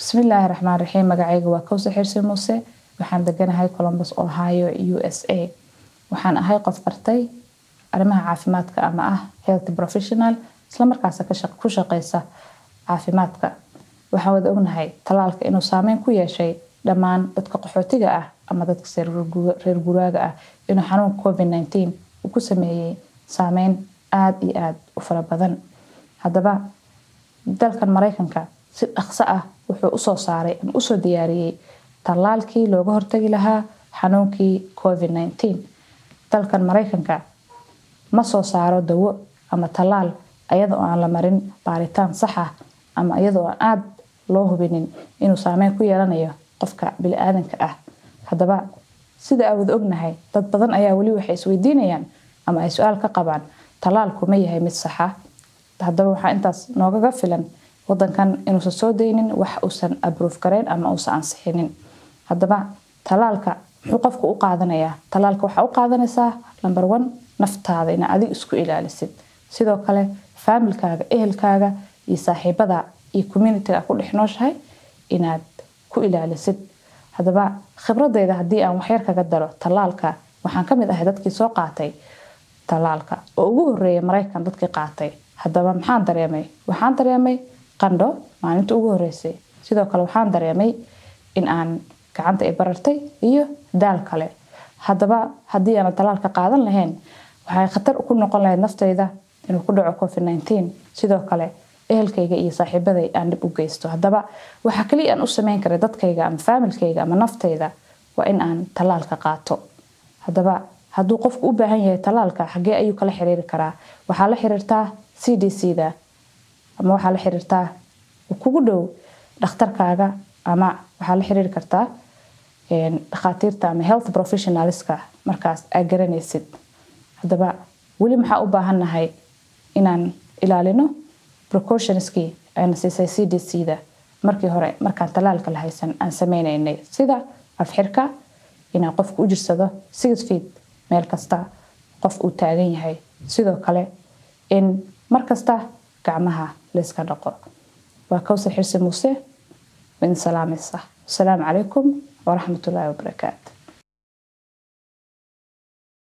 bismillaahi raxmaan raxiim magacayga waa kowse xirsi muuse waxaan deganahay columbus ohio u s a waxaan ahay qof bartay arrimaha caafimaadka ama ah health professional islamarkaasa ku shaqeysa caafimaadka waxaan wada ognahay talaalka inuu saameyn ku yeeshay dhammaan dadka qaxootiga ah ama dadka reer guraaga ah inuu xanuunka covid nineteen uu ku sameeyey saameyn aada iyo aada u fara badan haddaba dalkan mareykanka si dhaqso ah wuxuu usoo saaray ama usoo diyaariyey tallaalkii looga hortagi lahaa xanuunkii covid nineteen dalkan mareykanka ma soo saaro dawo ama tallaal iyadoo aan la marin baaritaan sax ah ama iyadoo aan aada loo hubinin inuu saameyn ku yeelanayo qofka bili-aadanka ah haddaba sida aa wada ognahay dad badan ayaa weli waxay isweydiinayaan ama ay su-aal ka qabaan tallaalku ma yahay mid saxa haddaba waxaa intaas noogaga filan wadankan inuusan soo daynin wax uusan abruuf gareyn ama uusan ansixinin haddaba tallaalka muxuu qofka u qaadanayaa tallaalka waxaa u qaadanaysaa number one naftaada ina adig isku ilaalisid sidoo kale faamilkaaga ehelkaaga iyo saaxiibada iyo communitiga ku dhex nooshahay inaad ku ilaalisid haddaba khibradeyda haddii aan waxyar kaga daro tallaalka waxaan kamid ahay dadkii soo qaatay tallaalka oo ugu horeeyay maraykan dadkii qaatay haddaba maxaan dareemay waxaan dareemay qandho maalinta ugu horeysay sidoo kale waxaan dareemay in aan gacanta i barartay iyo daal kale haddaba haddii aana tallaalka qaadan lahayn waxay khatar ku noqon lahayd naftayda inuu ku dhaco covid nineteen sidoo kale ehelkayga iyo saaxiibaday aan dhib u geysto haddaba waxaa kaliya aan u sameyn karay dadkayga ama faamilkayga ama naftayda waa in aan tallaalka qaato haddaba hadduu qofku u baahan yahay tallaalka xagee ayuu kala xiriiri karaa waxaa la xiriirtaa c d c da ama waxaa la xiriirtaa kugu dhow dhakhtarkaaga ama waxaa la xiriiri kartaa dhakhaatiirta ama health professionalska markaas aa garanaysid haddaba weli maxaa u baahannahay inaan ilaalino precautionskii ayna siisay c d c da markii hore markaan tallaalka la haysan aan sameynaynay sida afxirka inaan qofku u jirsado six feet meel kasta qof uu taagan yahay sidoo kale in markasta gacmaha layska dhaqo waa kawsar xirsi muuse min salaamaysa asalaamu calaykum waraxmatullaahi wabarakaatu